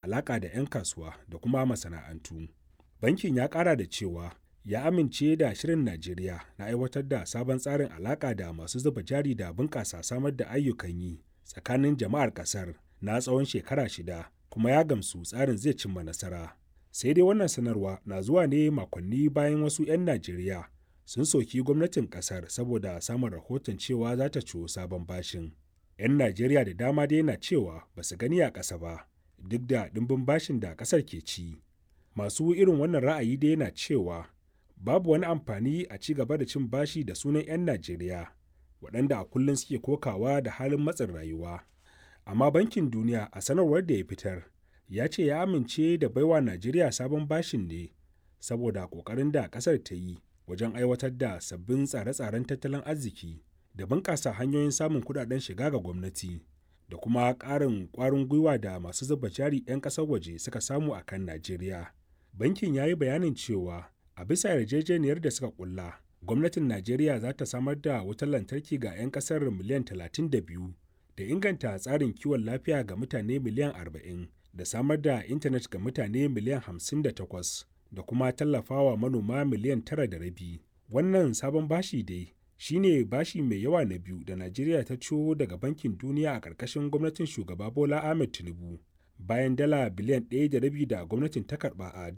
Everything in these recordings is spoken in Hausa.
alaƙa da 'yan kasuwa da kuma masana'antu. Bankin ya ƙara da cewa ya amince da shirin Najeriya na aiwatar da sabon tsarin alaƙa da masu zuba jari da bunƙasa samar da ayyukan yi tsakanin jama'ar ƙasar na tsawon shekara shida kuma ya gamsu tsarin zai cimma nasara. Sai dai wannan sanarwa na zuwa ne makonni bayan wasu 'yan Najeriya sun soki gwamnatin ƙasar saboda samun rahoton cewa za ta ciwo sabon bashin. 'Yan Najeriya da dama dai na cewa ba su gani a ƙasa ba duk da ɗimbin bashin da ƙasar ke ci. Masu irin wannan ra'ayi dai na cewa babu wani amfani a ci gaba da cin bashi da sunan 'yan Najeriya waɗanda a kullum suke kokawa da halin matsin rayuwa. Amma Bankin Duniya a sanarwar da ya fitar ya ce ya amince da baiwa Najeriya sabon bashin ne saboda ƙoƙarin da ƙasar ta yi wajen aiwatar da sabbin tsare-tsaren tattalin arziki da bunƙasa hanyoyin samun kuɗaɗen shiga ga gwamnati da kuma ƙarin ƙwarin gwiwa da masu zuba jari 'yan ƙasar waje suka samu a kan Najeriya. Bankin ya yi bayanin cewa a bisa yarjejeniyar da suka kulla gwamnatin najeriya za ta samar da wutar lantarki ga 'yan kasar miliyan 32 da inganta tsarin kiwon lafiya ga mutane miliyan 40 da samar da intanet ga mutane miliyan 58 da kuma tallafawa manoma miliyan 9.5 wannan sabon bashi dai shine bashi mai yawa na biyu da najeriya ta ciwo daga bankin duniya a ƙarƙashin gwamnatin shugaba bola ahmed tinubu bayan dala biliyan 1.5 da gwamnatin ta karba a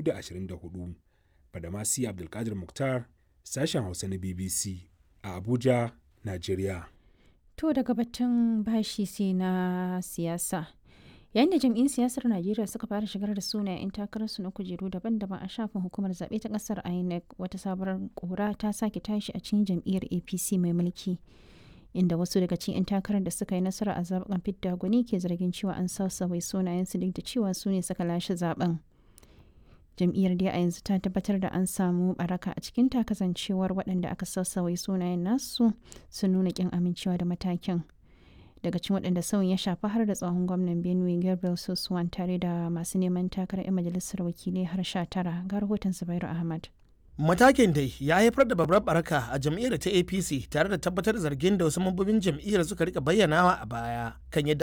2024 Badamasi Abdulkadir Mukhtar, sashen Hausa na BBC a Abuja, Najeriya. To daga batun bashi sai na siyasa. Yayin da jam'in siyasar Najeriya suka fara shigar da sunayen 'yan takararsu na kujeru daban-daban a shafin hukumar zaɓe ta ƙasar INEC wata sabuwar ƙura ta sake tashi a cikin jam'iyyar APC mai mulki. Inda wasu daga cikin 'yan takarar da suka yi nasara a zaɓen fidda gwani ke zargin cewa an sausawai sunayensu duk da cewa su ne suka lashe zaɓen. jam'iyyar dai a yanzu ta tabbatar da an samu baraka a cikin kasancewar waɗanda aka sassawai sunayen nasu sun nuna kin amincewa da matakin daga cikin waɗanda sauyin ya shafi har da tsohon gwamnan benue gabriel sosuwan tare da masu neman takarar 'yan majalisar wakilai har sha tara ga rahoton zubairu ahmad Matakin dai ya haifar da babbar baraka a jam'iyyar ta APC tare da tabbatar da zargin da wasu mambobin jam'iyyar suka rika bayyanawa a baya kan yadda